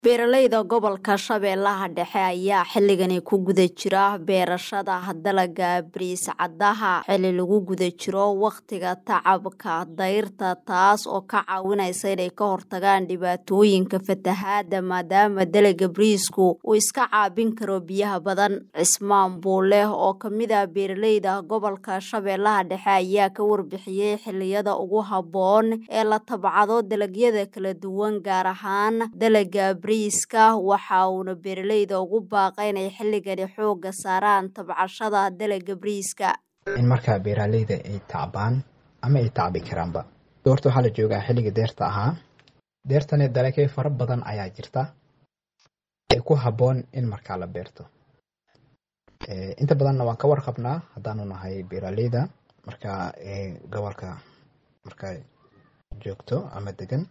beeralayda gobolka shabeellaha dhexe ayaa xilligani ku guda jira beerashada dalaga bariis caddaha xilli lagu guda jiro wakhtiga tacabka dayrta taas oo ka caawinaysa inay ka hortagaan dhibaatooyinka fatahaada maadaama dalaga bariisku uu iska caabin karo biyaha badan cismaan buuleh oo kamid ah beeralayda gobolka shabeellaha dhexe ayaa ka warbixiyey xiliyada ugu habboon ee la tabcado dalagyada kala duwan gaar ahaan dalaga waxa uuna beeralayda ugu baaqa inay xilligani xooga saaraan tabcashada dalaga bariiska in markaa beeraaleyda ay tacbaan ama ay tacbi karaanba doorta waxaa la joogaa xilliga deerta ahaa deertani dalagyo fara badan ayaa jirta ee ku habboon in markaa la beerto inta badanna waan ka warqabnaa haddaanu nahay beeraaleyda markaa gobolka markaa joogto ama degan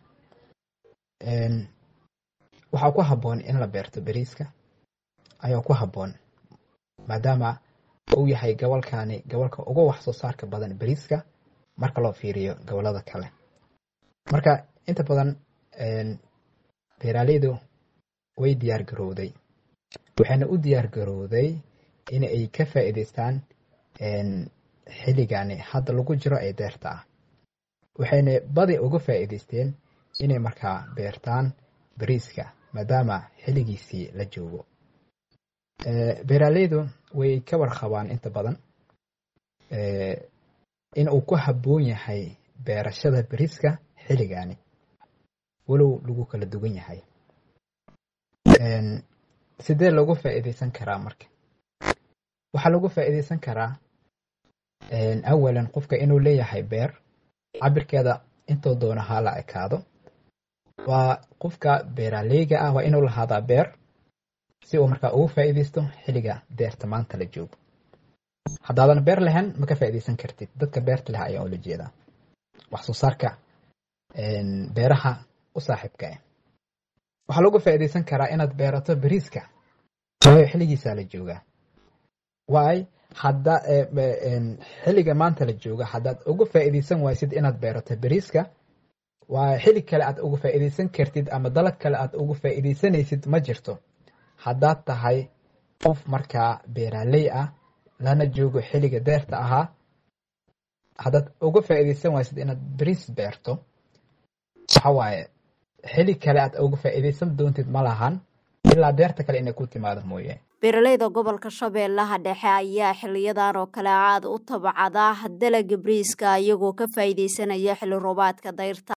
waxaa ku habboon in la beerto beriiska ayaa ku habboon maadaama uu yahay gobolkani gobolka ugu wax soo saarka badan beriiska marka loo fiiriyo gobolada kale marka inta badan beeraaleydu way diyaar garowday waxayna u diyaar garowday in ay ka faa'iidaystaan xilligani hadda lagu jiro ee deerta ah waxayna badi uga faa'iidaysteen inay markaa beertaan beriiska maadaama xilligiisii la joogo beeraaleydu way ka warqabaan inta badan in uu ku habboon yahay beerashada beriiska xilligani walow lagu kala duwan yahay sidee loogu faa'iidaysan karaa marka waxaa lagu faa'iidaysan karaa awalan qofka inuu leeyahay beer cabirkeeda intuu doono ha la ekaado waa qofka beeraaleyga ah waa inuu lahaadaa beer si uu markaa ugu faa'iidaysto xilliga deerta maanta la joogo haddaadan beer lahayn ma ka faa'iidaysan kartid dadka beerta leh ayaa ula jeedaa wax soo saarka beeraha u saaxiibka ah waxaa lagu faa'iidaysan karaa inaad beerato beriiska waayo xilligiisaa la joogaa waay hadda xilliga maanta la jooga haddaad uga faa'iidaysan waysid inaad beerato beriiska waa xilli kale aad uga faa'iidaysan kartid ama dalag kale aad uga faa'iidaysanaysid ma jirto haddaad tahay qof markaa beeraaley ah lana joogo xilliga deerta ahaa haddaad uga faa'iidaysan waysid inaad beriis beerto waxa waaye xilli kale aad uga faa'iidaysan doontid ma lahan ilaa deerta kale inay ku timaado mooye beeralayda gobolka shabeellaha dhexe ayaa xiliyadan oo kale caad u tabcada dalaga bariiska iyagoo ka faa'iidaysanaya xilli roobaadka dayrta